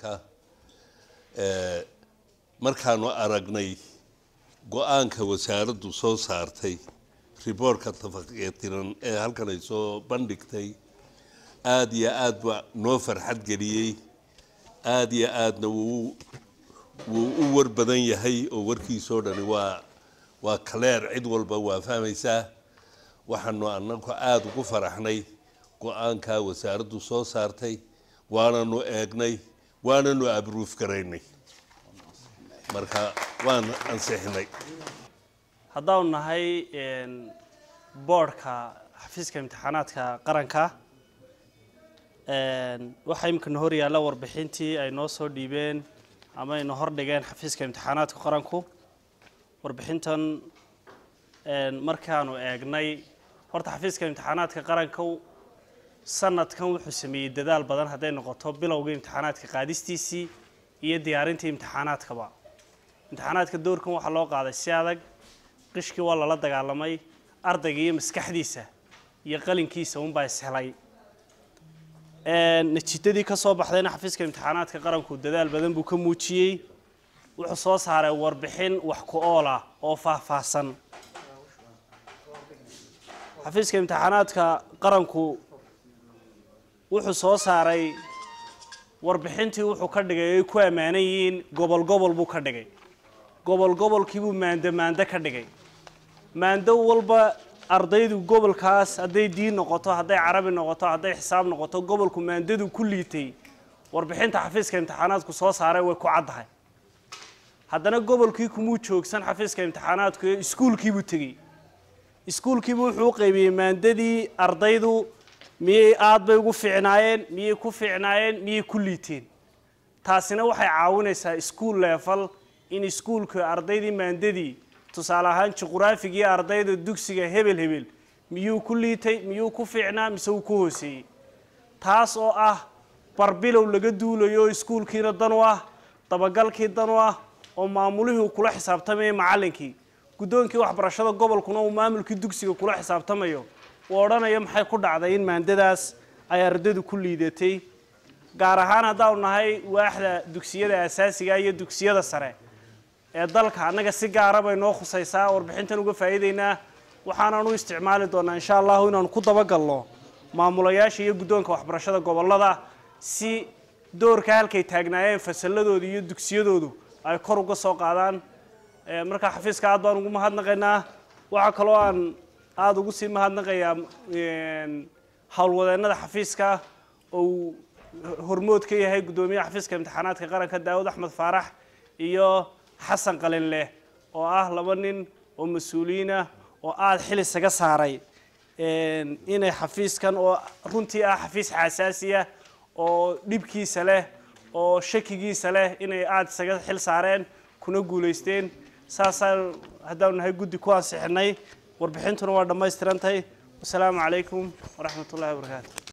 qaranka markaanu aragnay go-aanka wasaaraddu soo saartay riboortka tafaqetiran ee halkan ay soo bandhigtay aada iyo aad ba noo farxad geliyey aada iyo aadna wuu wuu u war badan yahay oo warkiisoo dhani waa waa kaleer cid walba waa fahmaysaa waxaanu anagu aada ugu faraxnay go-aankaa wasaaraddu soo saartay waananu eegnay waananu abruuf garaynay marka waan ansixinay haddaanu nahay boodhka xafiiska imtixaanaadka qaranka waxaa imikana hor yaalla warbixintii ay noo soo dhiibeen ama ayna hordhigeen xafiiska imtixaanaadka qaranku warbixintan markaanu eegnay horta xafiiska imtixaanaadka qaranka sanadkan wuxuu sameeyey dadaal badan hadday noqoto bilowga imtixaanaadka qaadistiisii iyo diyaarintii imtixaanaadkaba imtixaanaadka doorkan waxaa loo qaaday si adag qishkii waa lala dagaalamay ardayga iyo maskaxdiisa iyo qalinkiisa unbaa ishelay natiijadii ka soo baxdayna xafiiska imtixaanaadka qaranku dadaal badan buu ka muujiyey wuxuu soo saaray warbixin wax ku ool ah oo faahfaahsan xafiiska imtixaanaadka qaranku wuxuu soo saaray warbixintii wuxuu ka dhigay ay ku ammaanan yihiin gobol gobol buu ka dhigay gobol gobolkiibuu maando maando ka dhigay maando walba ardaydu gobolkaas hadday diin noqoto hadday carabi noqoto hadday xisaab noqoto gobolku maandadu ku liitay warbixinta xafiiska imtixaanaadku soo saaray way ku caddahay haddana gobolkii kumuu joogsan xafiiska imtixaanaadku ee iskuulkiibuu tegey iskuulkiibu wuxuu u qaybiyey maandadii ardaydu miyay aad bay ugu fiicnaayeen miyay ku fiicnaayeen miyay ku liiteen taasina waxay caawinaysaa iskuul leefal in iskuulka ardaydii maandadii tusaale ahaan juquraafigii ardayda dugsiga hebel hebel miyuu ku liitay miyuu ku fiicnaa mise uu ku hooseeyey taas oo ah barbilow laga duulayo oo iskuulkiina dan u ah dabagalkii dan u ah oo maamulihii uu kula xisaabtamayay macallinkii guddoonkii waxbarashada gobolkuna uu maamulkii dugsiga kula xisaabtamayo uu odhanayo maxay ku dhacday in maandadaas ay ardaydu ku liidatay gaar ahaan haddaanu nahay waaxda dugsiyada asaasiga iyo dugsiyada sare ee dalka annaga si gaara bay noo khusaysaa warbixintan uga faa'iideynaa waxaanan u isticmaali doonaa insha allahu inaanu ku dabagalno maamulayaasha iyo guddoonka waxbarashada gobollada si doorka halkay taagnaayeen fasalladooda iyo dugsiyadoodu ay kor uga soo qaadaan markaa xafiiska aad baan ugu mahadnaqaynaa waxaa kaloo aan aada ugu sii mahadnaqayaa howlwadeennada xafiiska oo uu hormood ka yahay guddoomiyaha xafiiska imtixaanaadka qaranka daawud axmed faarax iyo xasan qalinleh oo ah laba nin oo mas-uuliyiinah oo aada xil isaga saaray inay xafiiskan oo runtii ah xafiis xasaasiya oo dhibkiisa leh oo shakigiisa leh inay aada isaga xil saareen kuna guulaysteen saasaa haddaanu nahay guddi ku ansixinay warbixintuna waa dhammaystirantahay wasalaamu calaykum waraxmat ullahi wabarakaatu